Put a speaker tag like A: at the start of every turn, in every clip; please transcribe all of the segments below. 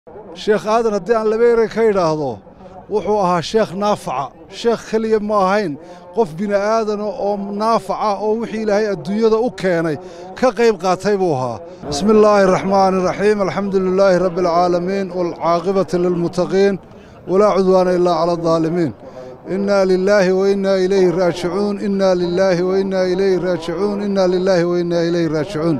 A: sheekh aadan haddii aan laba erey ka idhaahdo wuxuu ahaa sheekh naafaca sheekh keliya ma ahayn qof bini'aadana oo naafaca oo wixii ilaahay adduunyada u keenay ka qayb qaatay buu ahaa bismi illaahi araxmaani iraxiim alxamdu lilaahi rabbi alcaalamiin waalcaaqibati lilmuttaqiin walaa cudwaana ilaa cala aldaalimiin innaa lilaahi wa innaa ilayhi raajicuun innaa lilaahi wa innaa ilayhi raajicuun innaa lilaahi wa innaa ilayhi raajicuun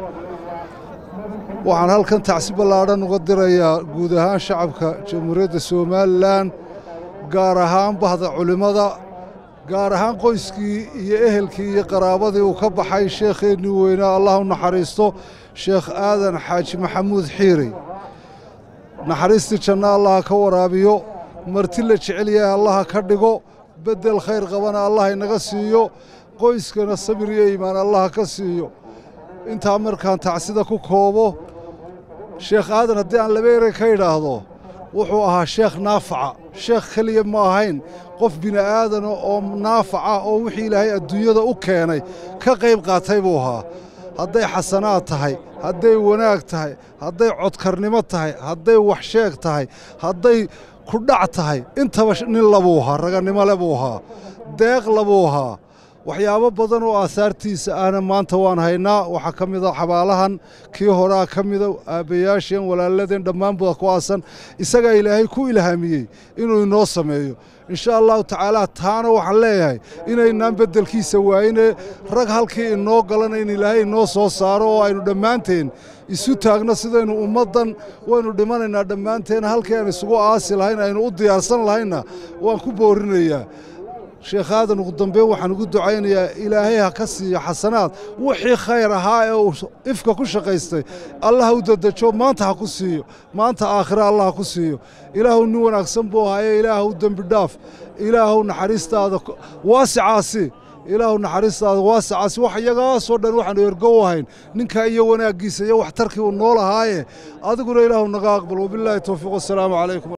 A: waxaan halkan tacsi ballaadhan uga dirayaa guud ahaan shacabka jamhuuriyadda somalilan gaar ahaan bahda culimmada gaar ahaan qoyskii iyo ehelkii iyo qaraabadii uu ka baxay sheekheennii weynaa allah u naxariisto sheekh aadan xaaji maxamuud xiirey naxariistii janno allaha ka waraabiyo marti la jecel yahay allaha ka dhigo beddel khayr qabana allah inaga siiyo qoyskana sabir iyo iimaan allaha ka siiyo intaa markaan tacsida ku koobo sheekh aadan haddii aan laba erey ka idhaahdo wuxuu ahaa sheekh naafaca sheekh keliya ma ahayn qof bini'aadana oo naafaca oo wixii ilaahay adduunyada u keenay ka qayb qaatay buu ahaa hadday xasanaad tahay hadday wanaag tahay hadday codkarnimo tahay hadday waxsheeg tahay hadday kudhac tahay intaba nin labuu ahaa raganimo le buu ahaa deeq labuu ahaa waxyaabo badan oo aasaartiisa ahna maanta waan haynaa waxaa ka mida xabaalahan kii horaa ka mida aabbayaasheen walaaladeen dhammaanbooda ku aasan isagaa ilaahay ku ilhaamiyey inuu inoo sameeyo insha allahu tacaala taana waxaan leeyahay inaynaan beddelkiisa waayine rag halkii inoo galana in ilaahay inoo soo saaro oo aynu dhammaanteen isu taagno sidaynu ummaddan waynu dhimanaynaa dhammaanteen halkii aan isugu aasi lahayn aynu u diyaarsan lahaynna waan ku boorinayaa sheekh aadan ugu dambeyn waxaan ugu ducaynayaa ilaahay ha ka siiyo xasanaad wixii khayr ahaa ee uu ifka ku shaqaystay allah ha u dedejo maanta ha ku siiyo maanta aakhira allah ha ku siiyo ilaahu nin wanaagsan buu ahaaye ilaahw dembi dhaaf ilaahw naxariistaada waasicaasi ilaahu naxariistaada waasicaasi wax iyagaasoo dhan waxaanu ergow ahayn ninkaa iyo wanaaggiisa iyo waxtarkii uu nool ahaaye adiguna ilaahu naga aqbal wabilaahi towfiiq wassalaamu calaykum